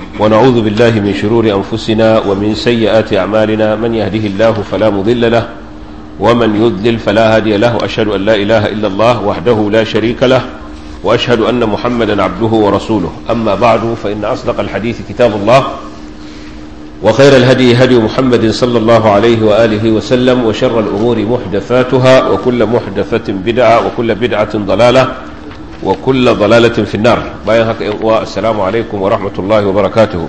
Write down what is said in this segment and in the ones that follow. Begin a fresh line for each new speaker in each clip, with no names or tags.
ونعوذ بالله من شرور أنفسنا ومن سيئات أعمالنا من يهده الله فلا مضل له ومن يضلل فلا هادي له أشهد أن لا إله إلا الله وحده لا شريك له وأشهد أن محمدا عبده ورسوله أما بعد فإن أصدق الحديث كتاب الله وخير الهدي هدي محمد صلى الله عليه وآله وسلم وشر الأمور محدثاتها وكل محدثة بدعة وكل بدعة ضلالة وكل ضلالة في النار باين هكا السلام عليكم ورحمة الله وبركاته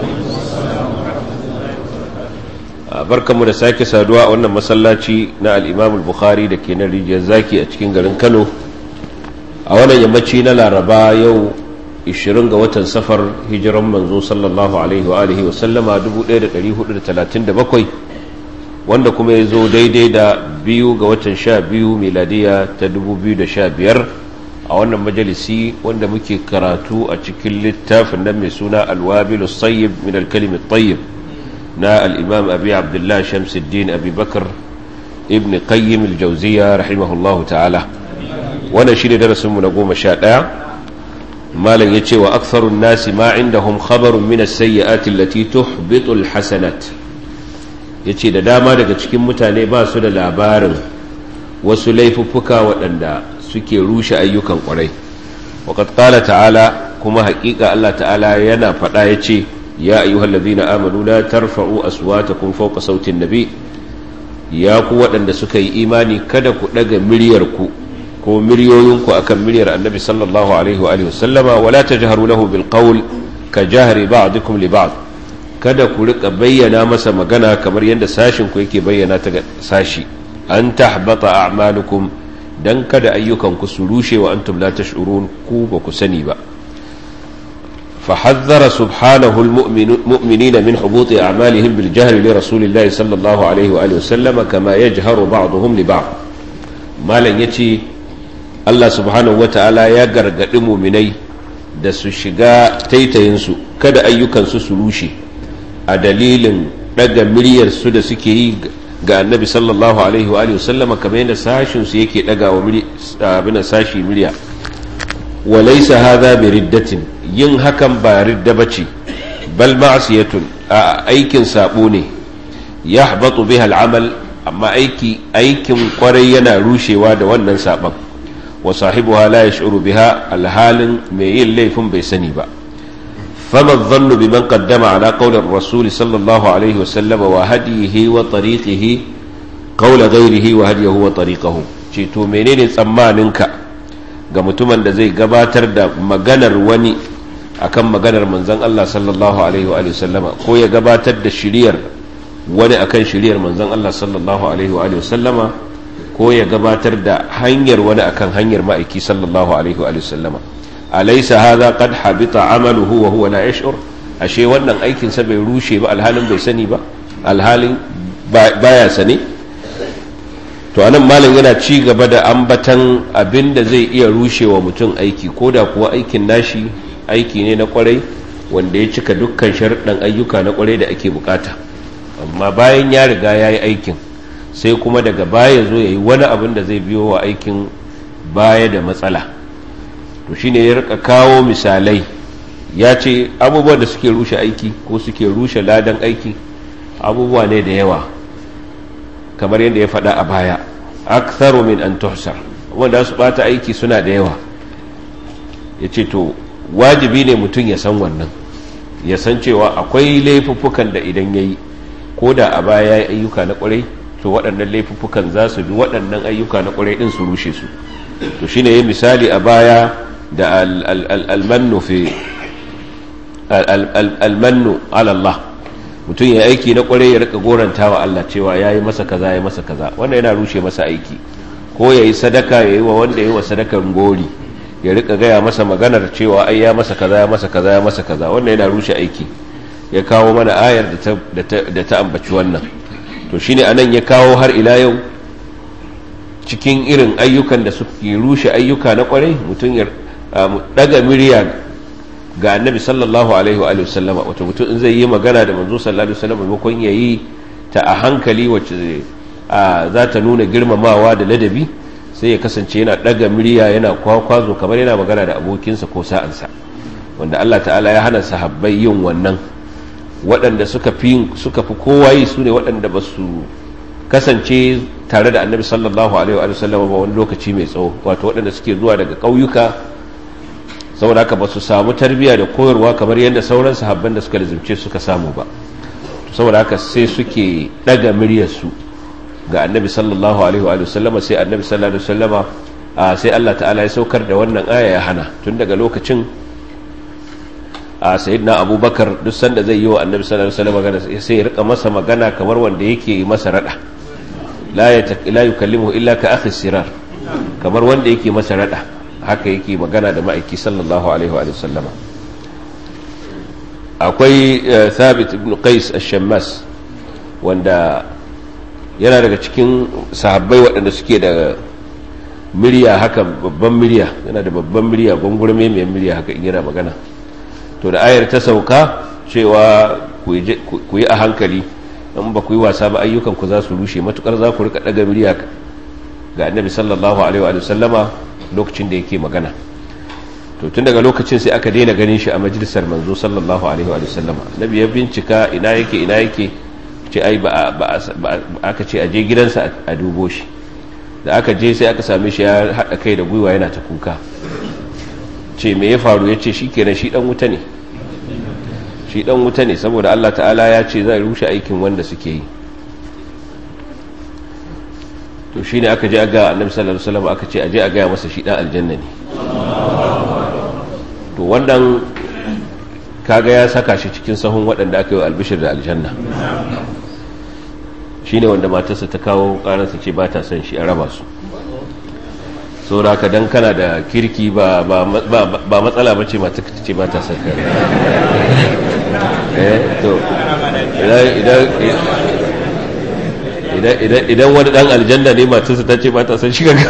barkanmu da sake saduwa a wannan masallaci na al-Imam al-Bukhari da ke nan rijiyar zaki a cikin garin Kano a wannan yammaci na Laraba yau 20 ga watan safar hijiran manzo sallallahu alaihi wa alihi wa sallama 1437 wanda kuma ya zo daidai da biyu ga watan sha biyu miladiya ta 2015 a wannan majalisi wanda muke karatu a cikin littafin nan mai suna alwabilu sayyib min alkalimi tayyib na al'imam abi abdullah shamsuddin abi bakar ibn qayyim aljauziya rahimahullahu ta'ala wannan shi ne darasinmu na goma sha ɗaya malam ya ce wa aksarun nasi ma indahum khabarun min as-sayyi'ati allati tuhbitu al-hasanat yace da dama daga cikin mutane ba su da labarin wasu laifuffuka waɗanda suke rushe ayyukan ƙwarai waqad qala ta'ala kuma haƙiƙa Allah ta'ala yana faɗa yace ya ayyuhal ladhina amanu la tarfa'u aswatakum fawqa sautin nabi ya ku waɗanda suka yi imani kada ku ɗaga miryar ku ko miliyoyinku akan miliyar annabi sallallahu alaihi wa sallama wala tajharu lahu bil qawl ka jahri ba'dikum li ba'd kada ku rika bayyana masa magana kamar yadda sashin ku yake bayyana ta ga sashi an tahbata a'malukum dan kada ayyukan ku su rushe wa antum la tash'urun ku ba ku sani ba فحذر سبحانه المؤمنين من حبوط أعمالهم بالجهل لرسول الله صلى الله عليه وآله وسلم كما يجهر بعضهم لبعض ما لن يتي Allah subhanahu wa ta'ala ya gargaɗi muminai da su shiga taitayinsu kada ayyukansu su rushe a dalilin ɗaga miryarsu da suke yi ga annabi sallallahu alaihi wa sallama kamar yadda sashinsu yake ɗaga wa abin sashi murya wa laisa hadha bi riddatin yin hakan ba ridda bace bal ma'siyatun a aikin sabo ne yahbatu biha al'amal amma aiki aikin kwarai yana rushewa da wannan saban وصاحبها لا يشعر بها الحال ميل ليفن بيسني با فما الظن بمن قدم على قول الرسول صلى الله عليه وسلم وهديه وطريقه قول غيره وهديه وطريقه to menene tsammaninka ga mutumin da zai gabatar da maganar wani akan maganar manzon Allah sallallahu alaihi wa sallama ko ya gabatar da shiriyar wani akan shiriyar manzon Allah sallallahu alaihi wa sallama ko ya gabatar da hanyar wani akan hanyar ma'aiki sallallahu alaihi wa sallama alaysa hadha qad habita amaluhu wa huwa la yash'ur ashe wannan aikin sa bai rushe ba alhalin bai sani ba alhalin baya sani to anan malam yana ci gaba da ambatan abin da zai iya rushewa mutum aiki ko da kuwa aikin nashi aiki ne na kwarai wanda ya cika dukkan sharuɗan ayyuka na kwarai da ake bukata amma bayan ya riga ya yi aikin sai kuma daga baya zo ya yi wani abin da zai biyo wa aikin baya da matsala to shine ya rika kawo misalai ya ce abubuwan da suke rushe aiki ko suke rushe ladan aiki abubuwa ne da yawa kamar yadda ya faɗa a baya aktharu min an tuhsar wanda su bata aiki suna da yawa ya ce to wajibi ne mutum ya san wannan ya san cewa akwai laifuffukan da idan ya yi ko da a baya ya yi ayyuka na ƙwarai to waɗannan laifuffukan za su bi waɗannan ayyuka na ƙwarai ɗin su rushe su to shine yi misali a baya da almannu fi almannu alallah mutum ya aiki na ƙwarai ya rika goranta wa Allah cewa ya yi masa kaza ya masa kaza wannan yana rushe masa aiki ko ya yi sadaka ya yi wa wanda ya yi wa sadakar gori ya rika gaya masa maganar cewa ai ya masa kaza ya masa kaza ya masa kaza wannan yana rushe aiki ya kawo mana ayar da ta ambaci wannan to shine anan ya kawo har ila yau cikin irin ayyukan da suke rushe ayyuka na kwarai mutum ya daga murya ga annabi sallallahu alaihi wa sallama wato mutum in zai yi magana da manzo sallallahu alaihi wasallam maimakon ya yi ta a hankali wacce za ta nuna girmamawa da ladabi sai ya kasance yana daga murya yana kwakwazo kamar yana magana da abokinsa ko sa'ansa wanda Allah ta'ala ya hana sahabbai yin wannan waɗanda suka fi suka fi kowa yi su ne waɗanda ba su kasance tare da annabi sallallahu alaihi wa sallam ba wani lokaci mai tsawo wato waɗanda suke zuwa daga ƙauyuka saboda haka ba su samu tarbiyya da koyarwa kamar yadda sauran sahabban da suka lizimce suka samu ba saboda haka sai suke ɗaga muryarsu ga annabi sallallahu alaihi wa sallama sai annabi sallallahu alaihi wa sallama sai Allah ta'ala ya saukar da wannan aya ya hana tun daga lokacin a sayyidina abubakar duk sanda zai yi wa annabi sallallahu alaihi wasallam magana sai ya rika masa magana kamar wanda yake masa rada la ya la yukallimu illa ka akhi sirar kamar wanda yake masa rada haka yake magana da ma'aiki sallallahu alaihi wa sallama akwai thabit ibn qais ash-shammas wanda yana daga cikin sahabbai waɗanda suke da murya haka babban murya yana da babban murya gwangurme mai murya haka in yana magana to da ayar ta sauka cewa ku yi a hankali in ba ku yi wasa ba ayyukan ku za su rushe matukar za ku rika daga murya ga annabi sallallahu alaihi wa sallama lokacin da yake magana to tun daga lokacin sai aka daina ganin shi a majalisar manzo sallallahu alaihi wa sallama annabi ya bincika ina yake ina yake ce ai ba aka ce a je gidansa a dubo shi da aka je sai aka same shi ya haɗa kai da gwiwa yana ta kuka ce me ya faru ya ce shi kenan shi ɗan wuta ne shi ɗan wuta ne saboda Allah ta'ala ya ce zai rushe aikin wanda suke yi to shi ne aka je a ga annabi sallallahu alaihi wasallam aka ce a je a gaya masa shi ɗan aljanna ne to wannan kaga ya saka shi cikin sahun waɗanda aka yi wa albishir da aljanna shi ne wanda matarsa ta kawo ƙararsa ce ba ta son shi a raba su saboda haka dan kana da kirki ba matsala ba ce mata ce ba ta son ka idan wani dan aljanna ne matarsa ta ce ba ta son shi ga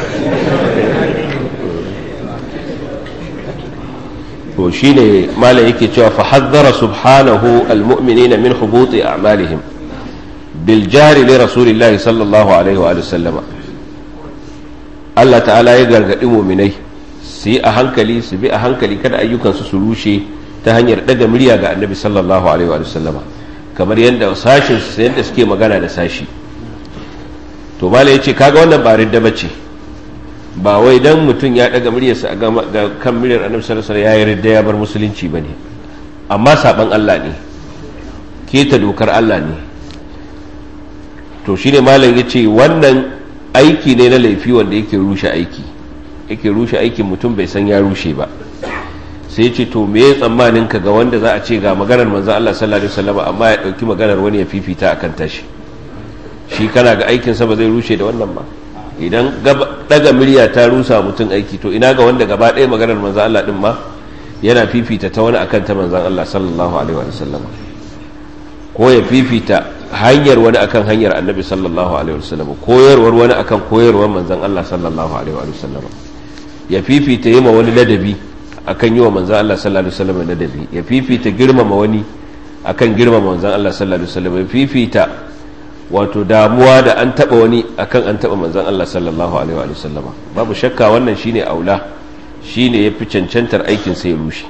to shine malam yake cewa fa hazzara subhanahu almu'minina min hubuti a'malihim bil jari li rasulillahi sallallahu alaihi wa sallama Allah ta'ala ya gargadi mu'minai su yi a hankali su bi a hankali kada ayyukansu su rushe ta hanyar daga murya ga annabi sallallahu alaihi wa sallama kamar yadda sashin su yadda suke magana da sashi to malam yace kaga wannan ba ridda bace ba wai dan mutum ya daga muryarsa a ga kan muryar annabi sallallahu alaihi wasallam ya yarda ya bar musulunci bane amma saban Allah ne keta dokar Allah ne to shine malam yace wannan aiki ne na laifi wanda yake rushe aiki yake rushe aikin mutum bai san ya rushe ba sai yace to me ya tsammanin ka ga wanda za a ce ga maganar manzon Allah sallallahu alaihi wasallam amma ya dauki maganar wani ya fifita akan tashi shi kana ga aikin sa ba zai rushe da wannan ba idan daga murya ta rusa mutum aiki to ina ga wanda gaba ɗaya maganar manzan Allah ɗin ma yana fifita ta wani akan ta manzan Allah sallallahu alaihi wa sallam ko ya fifita hanyar wani akan hanyar annabi sallallahu alaihi wa sallam koyarwar wani akan koyarwar manzan Allah sallallahu alaihi wa sallam ya fifita yi ma wani ladabi akan yi wa manzan Allah sallallahu alaihi wa sallam ladabi ya fifita girmama wani akan girmama manzan Allah sallallahu alaihi wa sallam ya fifita wato damuwa da an taba wani akan an taba manzon Allah sallallahu alaihi wa sallama babu shakka wannan shine aula shine yafi cancantar aikin sai rushe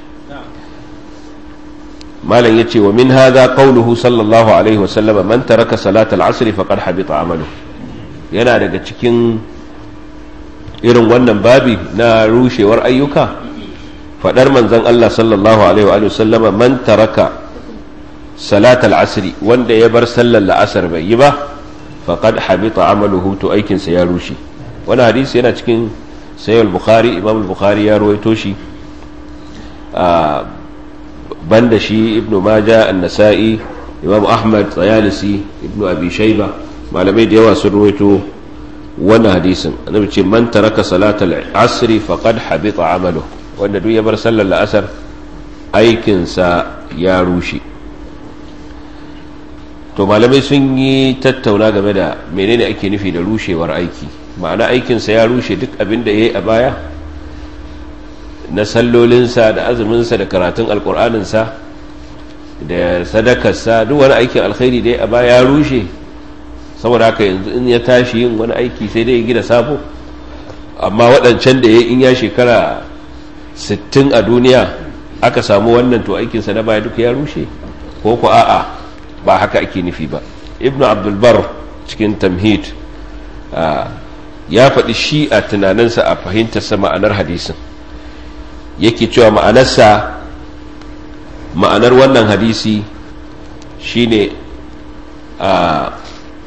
malam yace wa min hadha qawluhu sallallahu alaihi wa sallama man taraka salatal asr faqad habita amalu yana daga cikin irin wannan babi na rushewar ayyuka fadar manzon Allah sallallahu alaihi wa sallama man taraka salatal asri wanda ya bar sallar la'asar bai yi ba faqad habita amaluhu to aikinsa ya rushe wani hadisi yana cikin sayyid bukhari imam bukhari ya rawaito shi a banda shi ibnu maja an-nasa'i imam ahmad tsayalisi ibnu abi shayba malamai da yawa sun rawaito wannan hadisin annabi ce man taraka salatal asri faqad habita amaluhu wanda duk ya bar sallar la'asar aikinsa ya rushe to malamai sun yi tattauna game da menene ake nufi da rushewar aiki ma'ana aikinsa ya rushe duk abin da ya yi a baya na sallolinsa da azuminsa da karatun alkur'aninsa da sadakarsa duk wani aikin alkhairi da ya a baya ya rushe saboda haka yanzu in ya tashi yin wani aiki sai dai ya gina sabo amma waɗancan da ya in ya shekara 60 a duniya aka samu wannan to aikinsa na baya duk ya rushe ko ku a'a ba haka ake nufi ba ibnu abdulbar cikin tamhid ya faɗi shi a tunaninsa a fahimtarsa ma'anar hadisin yake cewa ma'anarsa ma'anar wannan hadisi shine a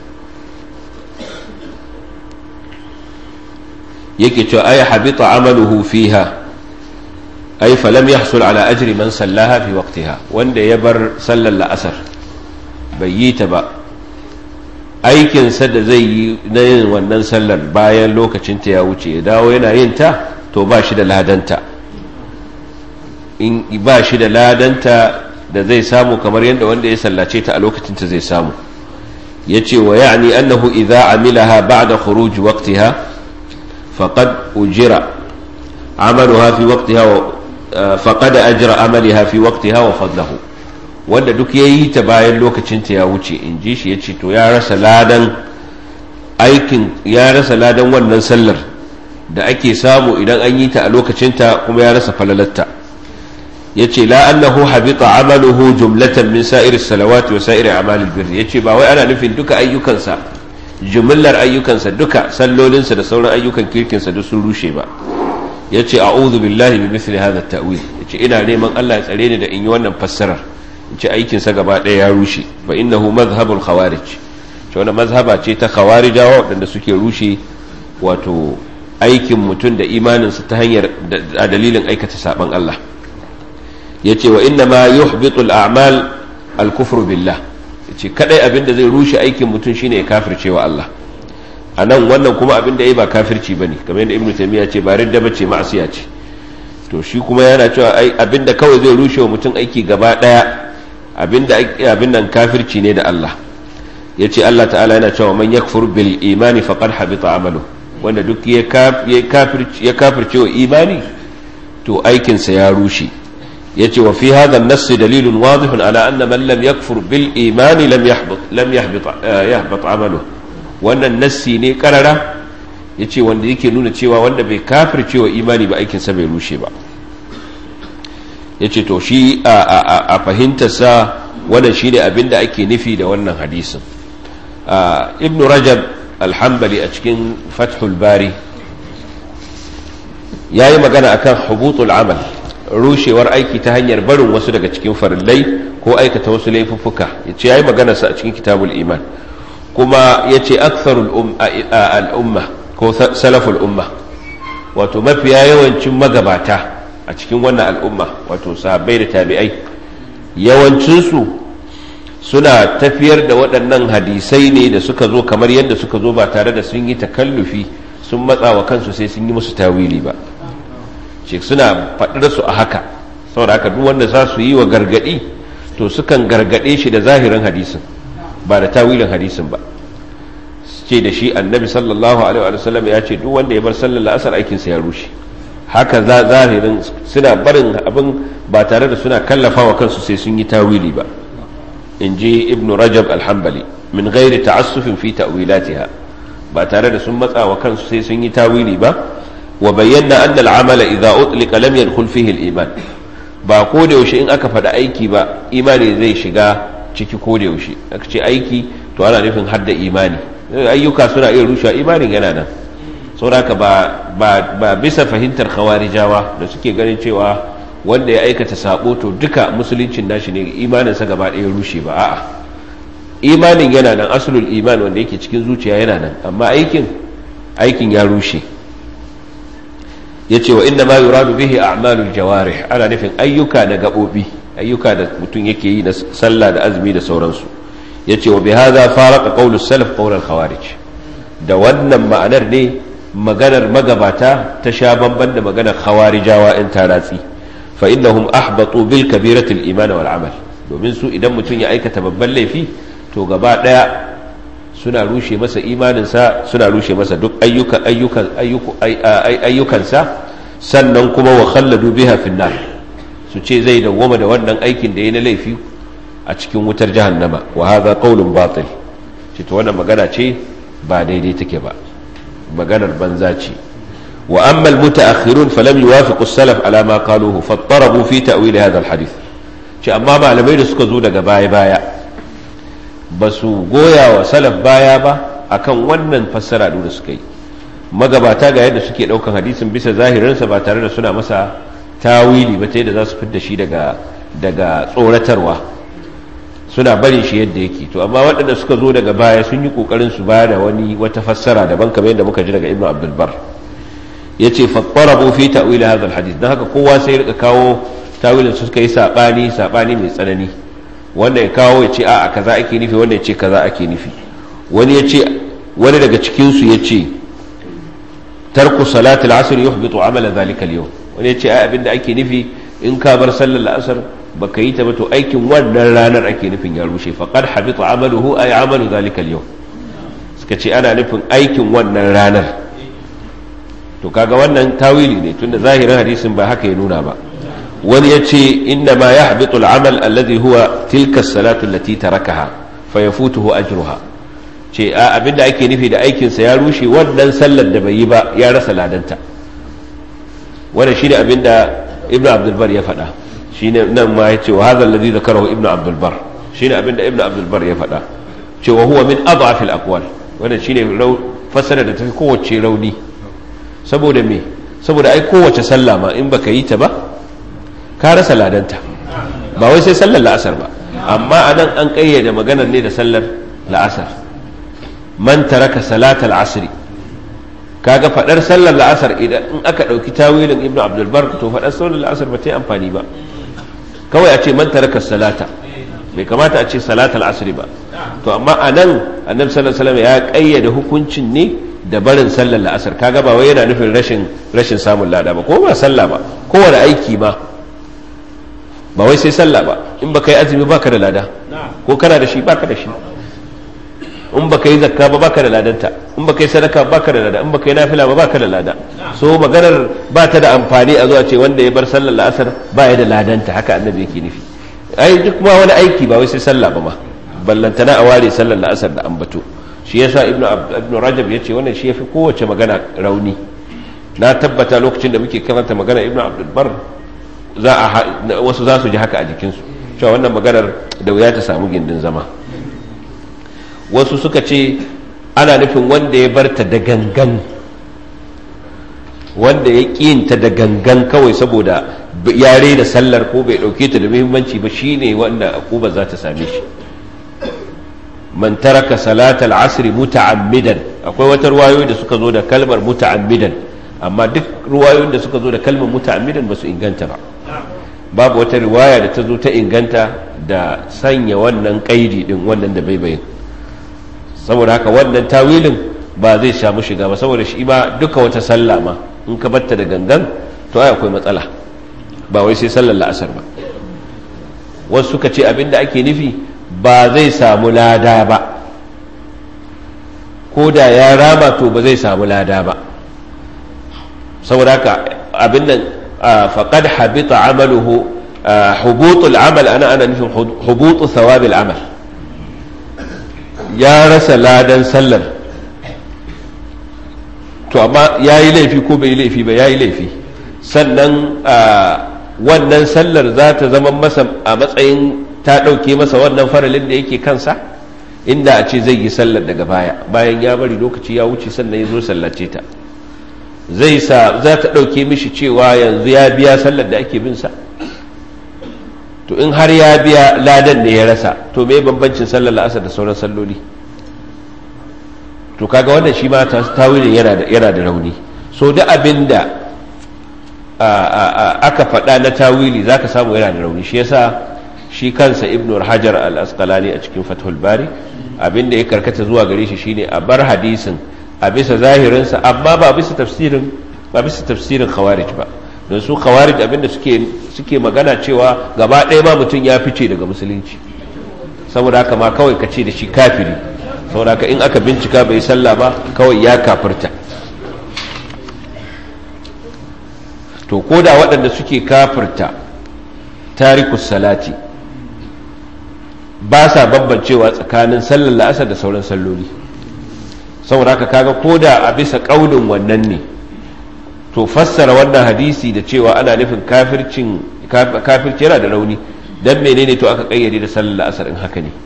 yake cewa ay habita amaluhu fiha ay falam yahsul ala ajri man sallaha fi waqtiha wanda ya bar sallar la'asar bai yi ta ba aikinsa da zai yi na yin wannan sallar bayan lokacinta ya wuce ya dawo yana yin ta to ba shi da ladanta in ba shi da ladanta da zai samu kamar yadda wanda ya sallace ta a lokacinta zai samu ya ce wa ya'ni annahu idza amilaha ba'da khuruj waqtiha faqad ujira amaluha fi waqtiha wa faqad ajra amaliha fi waqtiha wa fadlahu wanda duk yayi ta bayan lokacinta ya wuce in ji shi yace to ya rasa ladan aikin ya rasa ladan wannan sallar da ake samu idan an yi ta a lokacinta kuma ya rasa falalatta yace la annahu habita amaluhu jumlatan min sa'iri salawati wa sa'iri a'malil birri yace ba wai ana nufin duka ayyukansa jumlar ayyukansa duka sallolinsa da sauran ayyukan kirkinsa duk sun rushe ba yace a'udhu billahi min mithli hadha at-ta'wil yace ina neman Allah ya tsare ni da in yi wannan fassarar yace aikin sa gaba ɗaya ya rushe fa innahu madhhabul khawarij to wannan mazhaba ce ta khawarijawa wadanda suke rushe wato aikin mutum da imaninsa ta hanyar a dalilin aikata saban Allah yace wa inna ma yuhbitu al-a'mal al-kufru billah yace kadai abinda zai rushe aikin mutum shine ya kafirce wa Allah anan wannan kuma abinda yayi ba kafirci bane kamar yadda ibnu taymiya ce ba ridda bace ma'asiya ce to shi kuma yana cewa ai abinda kawai zai rushe wa mutum aiki gaba daya abinda abin nan kafirci ne da Allah yace Allah ta'ala yana cewa man yakfur bil imani faqad habita amalu wanda duk ya kafirci ya kafirce wa imani to aikinsa ya rushe yace wa fi hadha an-nass dalilun wadih ala anna man lam yakfur bil imani lam yahbit lam yahbit yahbit amalu wannan nassi ne karara yace wanda yake nuna cewa wanda bai kafirce wa imani ba aikin sa bai rushe ba yace to shi a fahimtar sa wannan shine abinda ake nufi da wannan hadisin ibnu rajab al-hanbali a cikin fathul bari yayi magana akan hubutul amal rushewar aiki ta hanyar barin wasu daga cikin farillai ko aikata wasu laifuffuka ya ce ya yi maganarsa a cikin kitabul iman kuma ya ce aksarul al'umma ko salaful umma wato mafiya yawancin magabata a cikin wannan al'umma wato sahabbai da tabi'ai yawancinsu suna tafiyar da waɗannan hadisai ne da suka zo kamar yadda suka zo ba tare da sun yi takallufi sun matsa wa kansu sai sun yi musu tawili ba ce suna faɗar su a haka saboda haka duk wanda za su yi wa gargaɗi to sukan gargaɗe shi da zahirin hadisin ba da tawilin hadisin ba ce da shi annabi sallallahu alaihi wa sallam ya ce duk wanda ya bar sallar la'asar aikinsa ya rushe haka zahirin suna barin abin ba tare da suna kallafa wa kansu sai sun yi tawili ba in ji ibnu rajab alhambali min gairi ta'assufin fi ta'wilatiha ba tare da sun matsa wa kansu sai sun yi tawili ba وبينا أن العمل إذا أطلق لم يدخل فيه الإيمان ba ko da yaushe in aka faɗi aiki ba imani zai shiga ciki ko da yaushe aka ce aiki to ana nufin hadda imani ayyuka suna iya rushewa imanin yana nan saboda ba ba bisa fahimtar khawarijawa da suke ganin cewa wanda ya aikata sabo to duka musuluncin nashi ne imaninsa gaba ɗaya rushe ba a'a imanin yana nan asulul iman wanda yake cikin zuciya yana nan amma aikin aikin ya rushe yace wa inna ma yuradu bihi a'malul jawarih ana nufin ayyuka da gabobi ayyuka da mutum yake yi na sallah da azumi da sauransu yace wa bihadha faraqa qawlus salaf qawl al khawarij da wannan ma'anar ne maganar magabata ta sha bamban da maganar khawarijawa in taratsi fa innahum ahbatu bil kabirati al iman wal amal domin su idan mutum ya aikata babban laifi to gaba daya suna rushe masa imaninsa suna rushe masa duk ayyukan ayyukan ayyukansa sannan kuma wa khalladu biha finnar su ce zai dawwama da wannan aikin da ya na laifi a cikin wutar jahannama wa hadha qawlun batil ce to wannan magana ce ba daidai take ba maganar banza ce wa amma almutaakhirun falam yuwafiqu as-salaf ala ma qaluhu fattarabu fi ta'wil hadha al-hadith ce amma malamai da suka zo daga baya baya ba su goya wa salaf baya ba akan wannan fassara da suka yi magabata ga yadda suke daukan hadisin bisa zahirinsa ba tare da suna masa tawili ba ta yadda za su fidda shi daga daga tsoratarwa suna barin shi yadda yake to amma waɗanda suka zo daga baya sun yi ƙoƙarin su baya da wani wata fassara daban kamar yadda muka ji daga ibnu abdul bar yace fattarabu fi ta'wil hadha alhadith dan haka kowa sai ya rika kawo tawilin su suka yi sabani sabani mai tsanani wanda ya kawo ya ce a'a kaza ake nufi wanda ya ce kaza ake nufi wani ya ce wani daga cikin su ya ce tarku salatul asr yuhbitu amala zalika al-yawm wani ya ce ai abinda ake nufi in ka bar sallar la'asar baka yi ta ba to aikin wannan ranar ake nufin ya rushe faqad habita amaluhu ay amalu zalika al-yawm suka ce ana nufin aikin wannan ranar to kaga wannan tawili ne tunda zahirin hadisin ba haka ya nuna ba wani ya ce inna ma yahbitu al-amal alladhi huwa tilka as-salatu allati tarakaha fayafutuhu ajruha ce a abinda ake nufi da aikinsa ya rushe wannan sallar da bai yi ba ya rasa ladanta wannan shine abinda ibnu abdul bar ya faɗa shine nan ma yace wa hadha alladhi zakarahu ibnu abdul bar shine abinda ibnu abdul bar ya faɗa ce wa huwa min adhaf al aqwal wannan shine fasara da tafi kowace rauni saboda me saboda ai kowace sallah ma in baka yi ta ba ka rasa ladanta ba wai sai sallar la'asar ba amma anan an kayyade maganar ne da sallar la'asar man taraka salatal asri kaga fadar sallar la'asar idan in aka dauki tawilin ibnu abdul bar to fadar sallar la'asar ba ta yi amfani ba kawai a ce man taraka salata bai kamata a ce salatal asri ba to amma anan annabi sallallahu alaihi wasallam ya kayyade hukuncin ne da barin sallar la'asar kaga ba wai yana nufin rashin rashin samun lada ba ko ba sallah ba kowane aiki ma ba wai sai sallah ba in baka yi azumi baka da lada ko kana da shi baka da shi in baka yi zakka ba baka da ladanta in baka yi sadaka baka da lada in baka yi nafila ba baka da lada so maganar ba ta da amfani a zuwa ce wanda ya bar sallar la'asar ba ya da ladanta haka annabi yake nufi ai duk ma wani aiki ba wai sai sallah ba ma ballantana a ware sallar la'asar da ambato shi yasa ibnu ibnu rajab yace wannan shi yafi kowace magana rauni na tabbata lokacin da muke karanta magana ibnu abdul bar za a wasu za su ji haka a jikinsu cewa wannan maganar da wuya ta samu gindin zama wasu suka ce ana nufin wanda ya barta da gangan wanda ya ƙinta da gangan kawai saboda ya da sallar ko bai ɗauke ta da muhimmanci ba shine wanda akuba za ta same shi man taraka salatal asri muta'ammidan akwai wata ruwayoyi da suka zo da kalmar muta'ammidan amma duk ruwayoyin da suka zo da kalmar muta'ammidan ba su inganta ba babu wata riwaya da ta zo ta inganta da sanya wannan kaidi din wannan da baibayin saboda haka wannan tawilin ba zai samu shiga ba saboda shi ba duka wata sallah ma in ka batta da gangan to ai akwai matsala ba wai sai sallar la'asar ba wasu suka ce abinda ake nufi ba zai samu lada ba ko da ya rama to ba zai samu lada ba saboda haka abin nan faqad habita amaluhu hubutul amal ana ana nufin hubutu thawabil amal ya rasa ladan sallar to amma ya yi laifi ko bai yi laifi ba ya yi laifi sannan wannan sallar za ta zama masa a matsayin ta ɗauke masa wannan faralin da yake kansa inda a ce zai yi sallar daga baya bayan ya bari lokaci ya wuce sannan ya zo sallace ta zai sa za ta ɗauke mishi cewa yanzu ya biya sallar da ake bin sa to in har ya biya ladan ne ya rasa to me bambancin sallar la'asar da sauran salloli to kaga wannan shi ma tawilin yana da yana da rauni so da abin da aka faɗa na tawili zaka samu yana da rauni shi yasa shi kansa ibnu hajar al-asqalani a cikin fathul bari abin da ya karkata zuwa gare shi shine a bar hadisin a bisa zahirinsa amma ba bisa tafsirin ba bisa tafsirin khawarij ba don su khawarij abinda suke suke magana cewa gaba ɗaya ma mutum ya fice daga musulunci saboda haka ma kawai ka ce da shi kafiri saboda haka in aka bincika bai sallah ba kawai ya kafirta to ko da waɗanda suke kafirta tarikus salati ba sa bambancewa tsakanin sallar la'asar da sauran salloli saboda haka kaga ko da a bisa ƙaunin wannan ne to fassara wannan hadisi da cewa ana nufin kafircin kafirci yana da rauni dan menene to aka kayyade da sallar asar in haka ne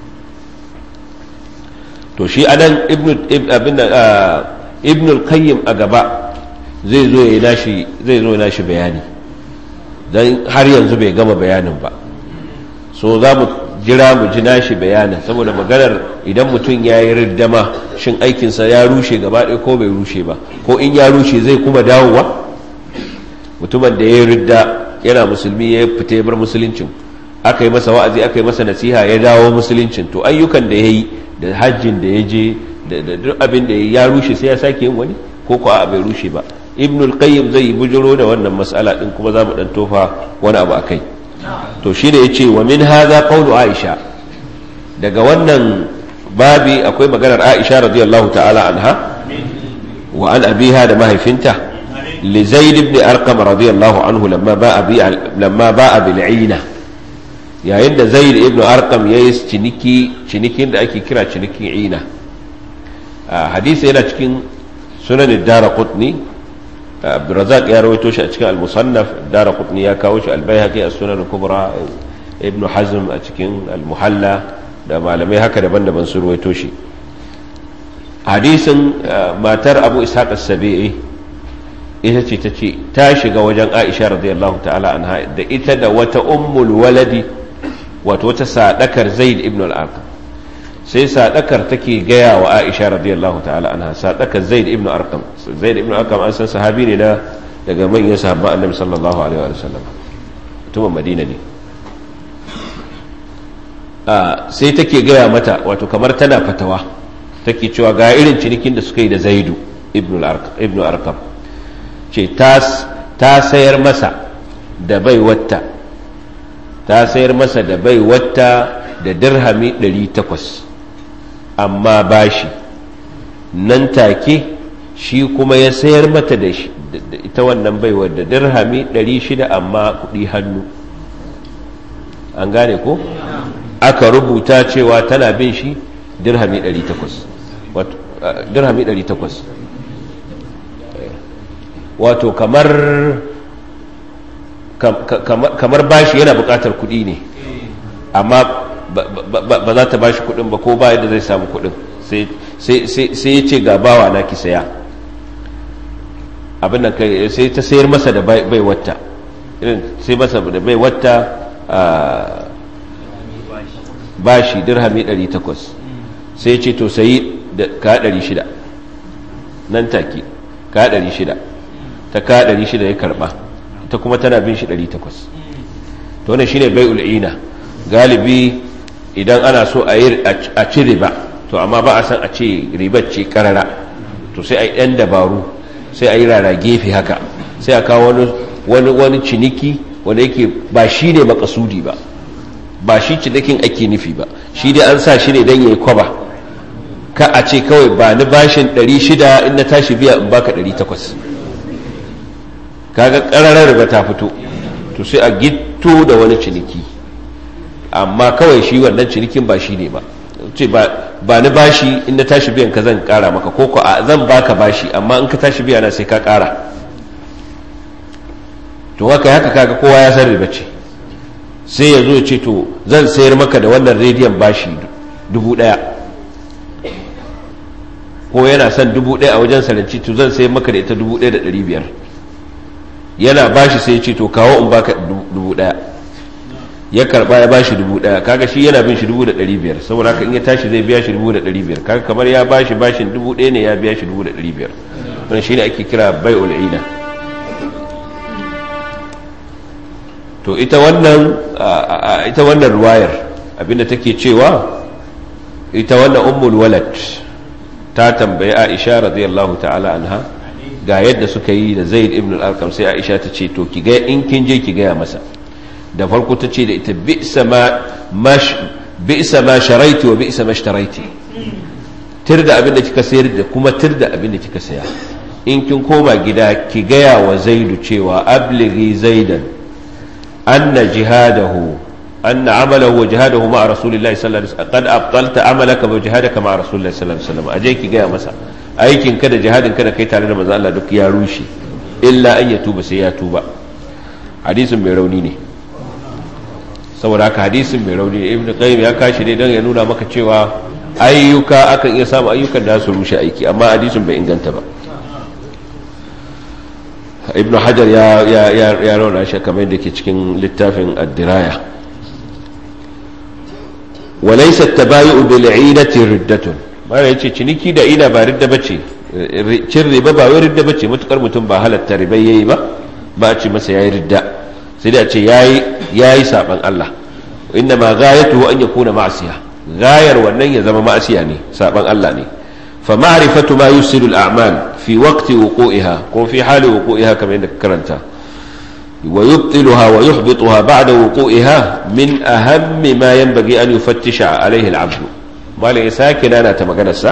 to shi anan ibnu ibnu al-qayyim a gaba zai zo ya nashi zai zo ya nashi bayani dan har yanzu bai gama bayanin ba so za mu jira mu ji nashi bayanin saboda maganar idan mutum ya yi riddama shin aikinsa ya rushe gaba ɗaya ko bai rushe ba ko in ya rushe zai kuma dawowa mutumin da ya yi ridda yana musulmi ya fita ya bar musuluncin aka yi masa wa'azi aka yi masa nasiha ya dawo musuluncin to ayyukan da ya yi da hajjin da ya je da duk abin da ya rushe sai ya sake yin wani ko ko a bai rushe ba ibnul qayyim zai bujiro da wannan mas'ala din kuma za mu dan tofa wani abu akai to shi ne ya ce wa min haza qawlu aisha daga wannan babi akwai maganar aisha radiyallahu ta'ala anha wa an abiha da mahaifinta li zaid ibn arqam radiyallahu anhu lamma ba'a bi lamma ba'a bil aina yayin da zaid ibn arqam yayi ciniki cinikin da ake kira cinikin ina hadisi yana cikin sunan ad-darqutni abdurazak ya rawaito shi a cikin al-musannaf dara qutni ya kawo shi al-baihaqi a sunan kubra ibn hazm a cikin al-muhalla da malamai haka daban-daban su rawaito shi hadisin matar abu ishaq as-sabi'i ita ce ta ce ta shiga wajen aisha radiyallahu ta'ala anha da ita da wata ummul waladi wato wata sadakar zaid ibn al-arqam sai sadakar take gaya wa aisha radiyallahu ta'ala anha sadakar zaid ibn arqam zaid ibn arqam an san sahabi ne na daga manyan sahabban annabi sallallahu alaihi wa sallam mutumin madina ne sai take gaya mata wato kamar tana fatawa take cewa ga irin cinikin da suka yi da zaidu ibn arqam ce ta sayar masa da bai wata ta sayar masa da bai wata da dirhami 800 amma bashi nan take shi kuma ya sayar mata da ita wannan baiwar da dirhami 600 amma kudi hannu an gane ko aka rubuta cewa tana bin shi dirhami 800 dirhami 800 wato kamar kamar bashi yana bukatar kudi ne amma ba za ta bashi kudin ba ko ba yadda zai samu kudin sai ya ce ga bawa na ki saya abin da sai ta sayar masa da bai wata irin sai masa da bai wata bashi dirhami 800 sai ya ce to sayi da ka 600 nan take ka 600 ta ka 600 ya karba ta kuma tana bin shi 800 to wannan shine bai'ul ina galibi idan ana so a yi a ci riba to amma ba a san a ce ribar ce karara to sai a yi ɗan dabaru sai a yi rara gefe haka sai a kawo wani wani ciniki wanda yake ba shi ne makasudi ba ba shi cinikin ake nufi ba shi dai an sa shi ne don ya yi kwaba ka a ce kawai ba ni bashin 600 in na tashi biya in baka 800 kaga ƙararar riba ta fito to sai a gitto da wani ciniki amma kawai shi wannan cinikin ba shi ne ba ce ba ni bashi in na tashi biyan ka zan kara maka ko ko zan baka bashi amma in ka tashi biya na sai ka kara to haka haka kaga kowa ya san riba ce sai ya zo ya ce to zan sayar maka da wannan rediyon bashi dubu daya ko yana son dubu daya a wajen saranci to zan sayar maka da ita dubu daya da dari biyar yana bashi sai ya ce to kawo in baka dubu daya ya karba ya bashi dubu daya kaga shi yana bin shi dubu da dari biyar saboda haka in ya tashi zai biya shi dubu da dari biyar kaga kamar ya bashi bashin dubu daya ne ya biya shi dubu da dari biyar wannan shine ake kira bai'ul ina to ita wannan ita wannan ruwayar abinda take cewa ita wannan ummul walad ta tambayi Aisha radiyallahu ta'ala anha ga yadda suka yi da Zaid ibn al-Arqam sai Aisha ta ce to ki ga in kin je ki gaya masa da farko ta ce da ita bi'sa ma sharaiti wa bi'sa ma shtaraiti tir da abin da kika sayar da kuma tir da abin da kika saya in kin koma gida ki gaya wa zaidu cewa ablighi zaidan anna jihadahu anna amalahu wa jihadahu ma'a rasulillahi sallallahu alaihi wasallam qad abtalta amalaka wa jihadaka ma'a rasulillahi sallallahu alaihi wasallam aje ki gaya masa aikin ka da jihadin ka da kai tare da manzo Allah duk ya rushe illa an ya tuba sai ya tuba hadisin mai rauni ne saboda haka hadisin mai rauni ne ibn qayyim ya kashi ne don ya nuna maka cewa ayyuka akan iya samu ayyukan da su rushe aiki amma hadisin bai inganta ba ibn hajar ya ya ya ya rauna shi kamar yadda ke cikin littafin ad-diraya walaysa at-tabayu bil 'idati riddatun mara yace ciniki da ina ba ridda bace cin riba ba wai ridda bace mutukar mutum ba halatta riba yayi ba ba a ce masa yayi ridda sai dai a ce yayi yayi saban Allah inna ma ghayatuhu an yakuna ma'siya gayar wannan ya zama ma'siya ne saban Allah ne fa ma'rifatu ma yusilu al-a'mal fi waqti wuqu'iha ko fi hali wuqu'iha kamar yadda karanta wa yubtiluha wa yuhbituha ba'da wuqu'iha min ahammi ma yanbaghi an yufattisha alayhi al-'abd malai sake nana ta maganar sa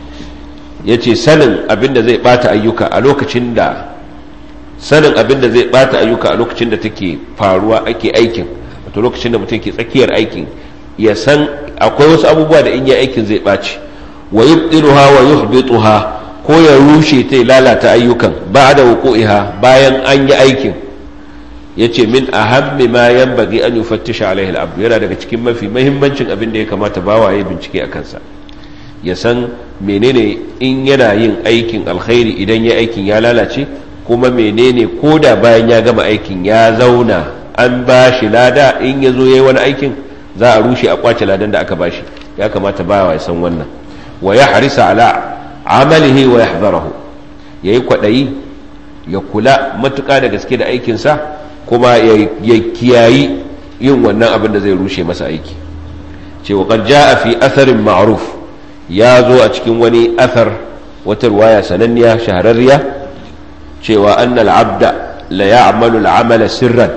yace sanin abinda zai bata ayyuka a lokacin da sanin abinda zai bata ayyuka a lokacin da take faruwa ake aikin wato lokacin da mutum ke tsakiyar aikin ya san akwai wasu abubuwa da in yi aikin zai ɓaci wa yubtiluha wa yuhbituha ko ya rushe ta lalata ayyukan ba'da wuqu'iha bayan an yi aikin yace min ahammi ma yanbaghi an yufattisha alaihi al-abd yana daga cikin mafi muhimmancin abin da ya kamata bawa ya bincike a kansa ya san menene in yana yin aikin alkhairi idan ya aikin ya lalace kuma menene koda bayan ya gama aikin ya zauna an ba shi lada in ya zo ya yi wani aikin za a rushe a kwace ladan da aka ba shi ya kamata ba ya san wannan wa ya harisa ala amalihi wa ya hazarahu ya yi kwaɗayi ya kula matuƙa da gaske da aikinsa kuma ya kiyayi yin wannan abin da zai rushe masa aiki ce wa kan ja fi atharin ma'ruf ya zo a cikin wani athar wata ruwaya sananniya shahararriya cewa annal abda la ya'malu al'amala sirran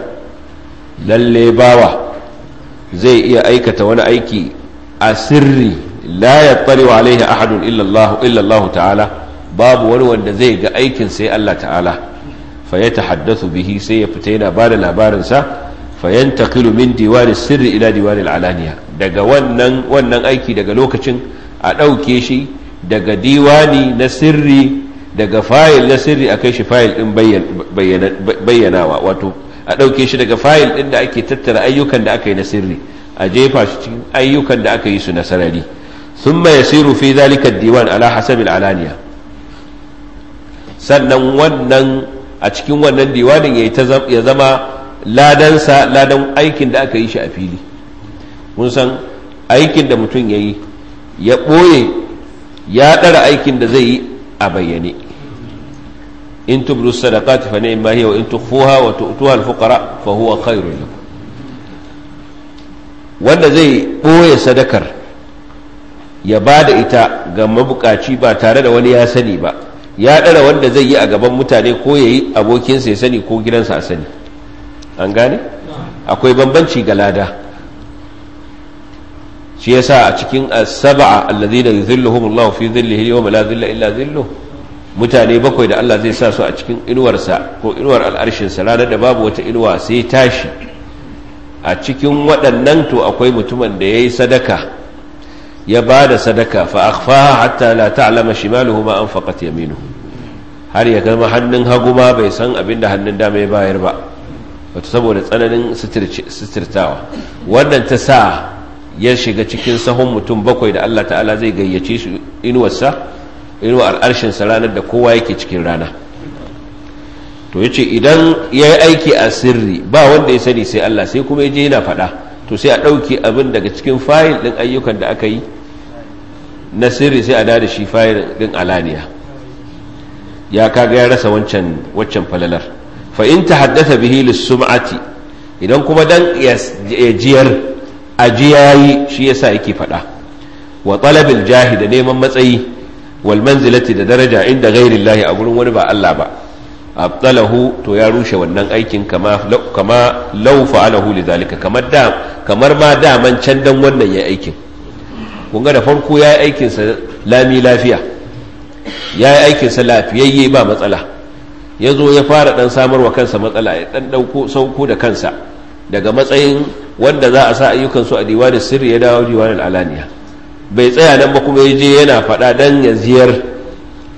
lalle bawa zai iya aikata wani aiki a sirri la yattari wa alaihi ahadun illa Allah ta'ala babu wani wanda zai ga aikin sai Allah ta'ala fa ya tahaddathu bihi sai ya fita yana bada labarin sa fa yantaqilu min diwani sirri ila diwani alaniya daga wannan wannan aiki daga lokacin a dauke shi daga diwani na sirri daga fayil na sirri a kai shi fayil din bayyanawa wato a ɗauke shi daga fayil ɗin da ake tattara ayyukan da aka yi na sirri a jefa shi cikin ayyukan da aka yi su na sarari sun ya siru fi zalika diwan ala hasabil alaniya sannan wannan a cikin wannan diwanin ya zama ladansa ladan aikin da aka yi shi a fili mun san aikin da mutum ya yi ya ɓoye ya ɗara aikin da zai yi a bayyane in tubru sadaqati fa ni'ma hiya wa in tukhfuha wa tu'tuha al-fuqara fa huwa khairun lakum wanda zai boye sadakar ya bada ita ga mabukaci ba tare da wani ya sani ba ya dara wanda zai yi a gaban mutane ko yayi abokinsa ya sani ko gidansa a sani an gane akwai bambanci ga lada shi yasa a cikin as-sab'a alladhina yuzilluhum Allah fi dhillihi yawma la dhilla illa dhilluh mutane bakwai da Allah zai sa su a cikin inuwarsa ko inuwar al'arshinsa ranar da babu wata inuwa sai tashi a cikin waɗannan to akwai mutumin da yayi sadaka ya ba da sadaka fa akhfaha hatta la ta'lama shimaluhu ma anfaqat yaminuhu har ya gama hannun hagu ma bai san abin da hannun dama ya bayar ba wato saboda tsananin sitirtawa wannan ta sa ya shiga cikin sahun mutum bakwai da Allah ta'ala zai gayyace shi inuwarsa inuwar al'arshinsa ranar da kowa yake cikin rana to ya ce idan ya yi aiki a sirri ba wanda ya sani sai Allah sai kuma ya je yana faɗa to sai a ɗauke abin daga cikin fayil ɗin ayyukan da aka yi na sirri sai a da shi fayil ɗin alaniya ya kaga ya rasa wancan waccan falalar fa in ta haddasa bihi lissum'ati idan kuma dan ya jiyar ajiyayi shi yasa yake faɗa wa talabil jahi da neman matsayi wal manzilati da daraja inda ghairillahi a gurin wani ba Allah ba abtalahu to ya rushe wannan aikin kama kama law fa'alahu lidhalika kamar da kamar ma daman can dan wannan yayi aikin kun ga da farko yayi aikin sa lami lafiya yayi aikin sa lafiyayye ba matsala yazo ya fara dan samarwa kansa matsala ya dan dauko sauko da kansa daga matsayin wanda za a sa ayyukan su a diwanin sirri ya dawo diwanin alaniya bai tsaya nan ba kuma ya je yana faɗa dan ya ziyar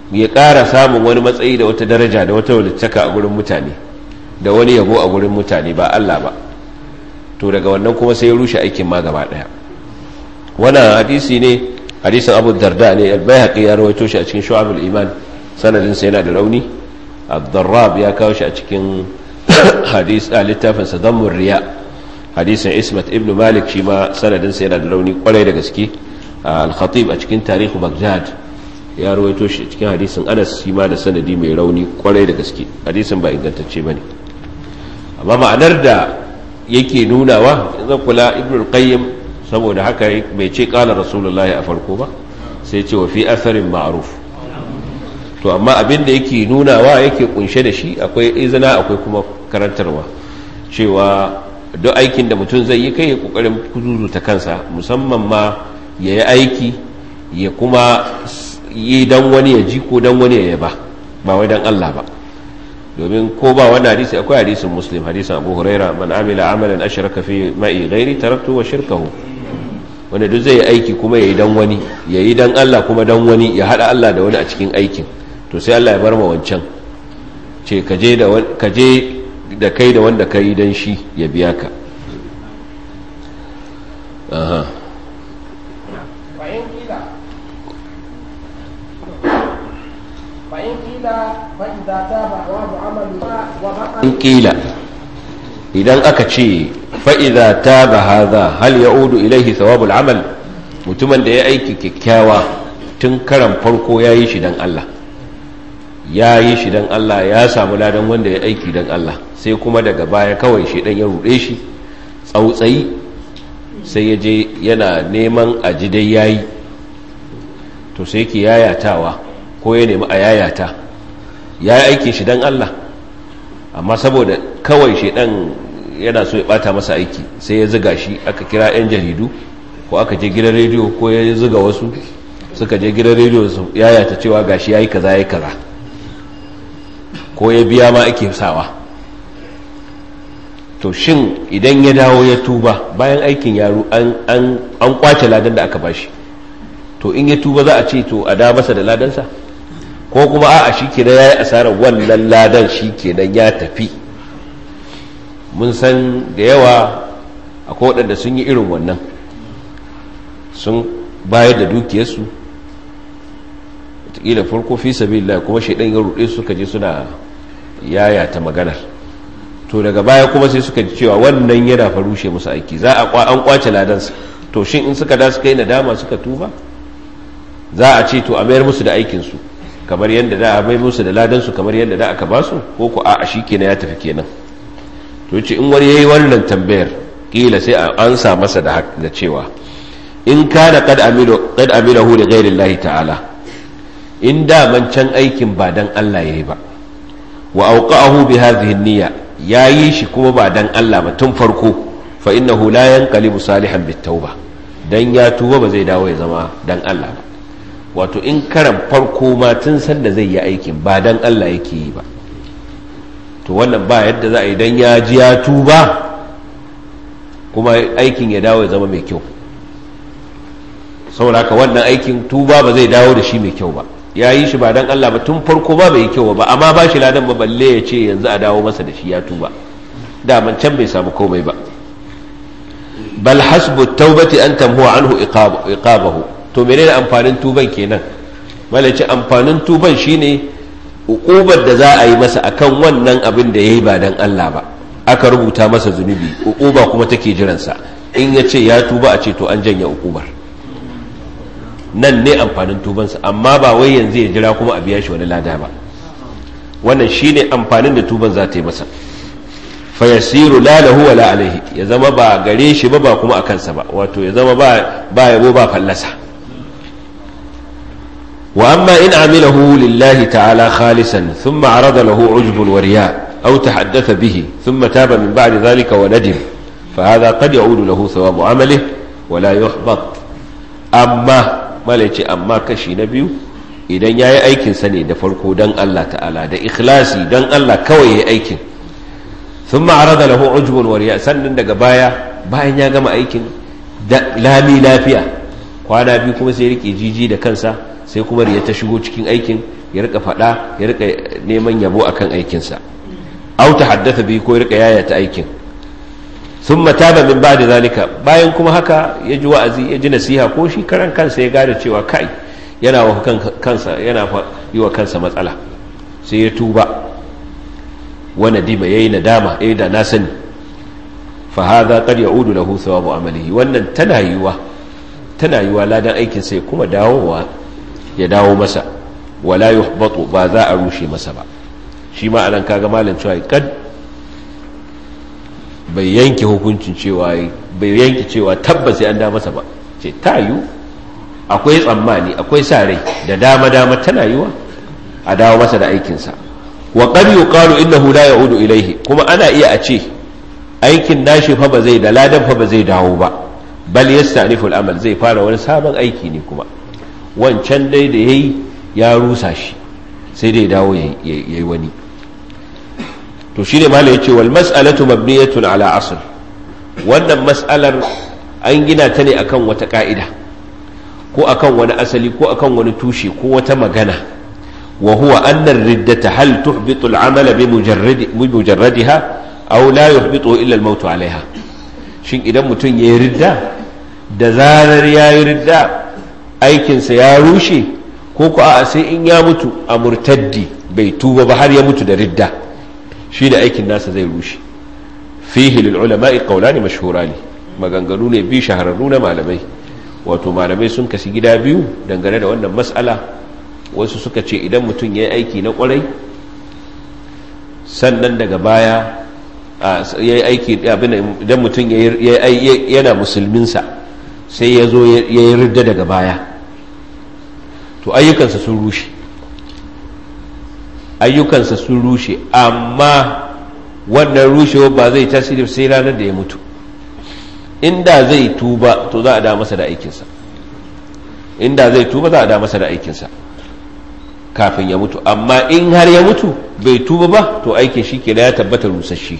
ya ƙara samun wani matsayi da wata daraja da wata walittaka a gurin mutane da wani yabo a gurin mutane ba Allah ba to daga wannan kuma sai ya rushe aikin ma gaba daya wannan hadisi ne hadisin Abu Darda ne al-Baihaqi ya rawaito shi a cikin Shu'abul Iman sanadin sa yana da rauni Ad-Darrab ya kawo shi a cikin hadis a littafin sa Dammur Riya hadisin Ismat ibn Malik shi ma sanadin sa yana da rauni kwarai da gaske al-Khatib a cikin tarihu Baghdad ya rawaito shi cikin hadisin Anas shi ma da sanadi mai rauni kwarai da gaske hadisin ba ingantacce bane amma ma'anar da yake nunawa zan kula ibn al-qayyim saboda haka bai ce kala rasulullahi a farko ba sai ce wa fi asarin ma'ruf to amma abin da yake nunawa yake kunshe da shi akwai izina akwai kuma karantarwa cewa duk aikin da mutum zai yi kai ya kokarin kuzuzuta kansa musamman ma ya yi aiki ya kuma yi dan wani ya ji ko dan wani ya yaba ba wai dan Allah ba domin ko ba wani hadisi akwai hadisin muslim hadisin abu huraira man amila amalan ashraka fi ma'i ghairi taraktu wa shirkahu wanda duk zai aiki kuma yayi dan wani yayi dan Allah kuma dan wani ya hada Allah da wani a cikin aikin to sai Allah ya bar ma wancan ce kaje da kaje da kai da wanda kai dan shi ya biya ka aha in kila idan aka ce fa'iza ta ba haza hal ya udu ilaihi thawabul amal mutumin da ya aiki kyakkyawa tun karan farko ya yi shi don Allah ya yi shi don Allah ya samu ladan wanda ya aiki don Allah sai kuma daga baya kawai shi dan ya ruɗe shi tsautsayi sai ya je yana neman ajidai yayi to sai ki yayatawa ko ya nemi a yayata ya yi aikin shi don Allah amma saboda kawai shaidan yana so ya bata masa aiki sai ya ziga shi aka kira 'yan jaridu ko aka je gidan rediyo ko ya ziga wasu suka je gidan rediyo su yayata cewa gashi ya yi kaza ya yi kaza ko ya biya ma ake sawa to shin idan ya dawo ya tuba bayan aikin yaro an kwace ladan da aka bashi to in ya tuba za a ce to a da masa da ladansa ko kuma a'a shi kenan ya yi asarar wannan ladan shi kenan ya tafi mun san da yawa akwai waɗanda sun yi irin wannan sun bayar da dukiyarsu wataƙila farko fi sabi kuma shaidan ya ruɗe suka je suna yayata maganar to daga baya kuma sai suka ji cewa wannan yana farushe musu aiki za a an kwace ladansa to shin in suka da suka yi nadama suka tuba za a ce to a mayar musu da aikinsu kamar yadda da a bai musu da ladansu kamar yadda da aka ba su ko ku a shi kenan ya tafi kenan to ce in wani yayi wannan tambayar kila sai an ansa masa da da cewa in kana qad amilu qad amilahu li ghairi Allah ta'ala in da man can aikin ba dan Allah yayi ba wa awqa'ahu bi hadhihi niyya yayi shi kuma ba dan Allah ba tun farko fa innahu la yanqalibu salihan bit tauba dan ya tuba ba zai dawo ya zama dan Allah ba wato in karan farko ma tun sanda zai yi aikin ba dan Allah yake yi ba to wannan ba yadda za a yi dan ya ji ya tuba kuma aikin ya dawo ya zama mai kyau saboda haka wannan aikin tuba ba zai dawo da shi mai kyau ba ya yi shi ba dan Allah ba tun farko ba bai yi kyau ba amma ba shi ladan ba balle ya ce yanzu a dawo masa da shi ya tuba daman can bai samu komai ba bal hasbu taubati an tamhuwa anhu iqabahu to menene amfanin tuban kenan malaci amfanin tuban shine ukubar da za a yi masa akan wannan abin da yayi ba dan Allah ba aka rubuta masa zunubi ukuba kuma take jiransa in ya ce ya tuba a ce to an janye ukubar nan ne amfanin tubansa amma ba wai yanzu ya jira kuma a biya shi wani lada ba wannan shine amfanin da tuban za ta yi masa fayasiru la lahu wala alaihi ya zama ba gare shi ba ba kuma a kansa ba wato ya zama ba ba yabo ba fallasa wa amma in amilahu lillahi ta'ala khalisan thumma arada lahu ujbun wa riya aw tahaddatha bihi thumma taba min ba'di dhalika wa nadim fa hadha qad ya'udu lahu thawabu amalihi wa la yuhbat amma malaici amma kashi na biyu idan yayi aikin sa ne da farko dan Allah ta'ala da ikhlasi dan Allah kawai yayi aikin sun ma'arada lahu ujbun wariya sannan daga baya bayan ya gama aikin lami lafiya kwana biyu kuma sai rike jiji da kansa sai kuma riya ta shigo cikin aikin ya rika faɗa ya rika neman yabo akan aikinsa au ta haddasa bi ko ya rika yayata aikin sun mataba min ba da zalika bayan kuma haka ya ji wa'azi ya ji nasiha ko shi karan kansa ya gada cewa kai yana wa kansa yana yi wa kansa matsala sai ya tuba wani dima ya yi nadama ya yi da na sani fa haza qad ya'udu lahu thawabu amalihi wannan tana yiwa tana yiwa ladan aikin sai kuma dawowa ya dawo masa wala yuhbatu ba za a rushe masa ba shi ma anan kaga malam cewa kad bai yanke hukuncin cewa bai yanke cewa tabbas sai an da masa ba ce ta yiwu akwai tsammani akwai sa rai da dama dama tana yiwa a dawo masa da aikinsa wa qad yuqalu innahu la ya'udu ilayhi kuma ana iya a ce aikin nashi fa ba zai da ladan fa ba zai dawo ba bal yasta'nifu al-amal zai fara wani sabon aiki ne kuma wancan dai da yayi ya rusa shi sai dai dawo yayi wani to shine malai yace wal mas'alatu mabniyatun ala asl wannan mas'alar an gina ta ne akan wata ka'ida ko akan wani asali ko akan wani tushe ko wata magana wa huwa anna ar-riddata hal tuhbitu al-amala bi mujarradiha aw la yuhbitu illa al-maut 'alayha shin idan mutum yayi ridda da zarar yayi ridda aikinsa ya rushe ko ko a sai in ya mutu a murtaddi bai tuba ba har ya mutu da ridda shi da aikin nasa zai rushe fihi lil ulama'i qawlani mashhurani maganganu ne bi shahararru na malamai wato malamai sun kasi gida biyu dangane da wannan mas'ala wasu suka ce idan mutum ya yi aiki na kwarai sannan daga baya ya yi aiki idan mutum yana musulminsa sai ya zo ya yi ridda daga baya to ayyukansa sun rushe ayyukansa sun rushe amma wannan rushewa ba zai tasiri sai ranar da ya mutu inda zai tuba to za a da masa da aikinsa inda zai tuba za a da masa da aikinsa kafin ya mutu amma in har ya mutu bai tuba ba to aikin shi ke ya tabbata rusasshe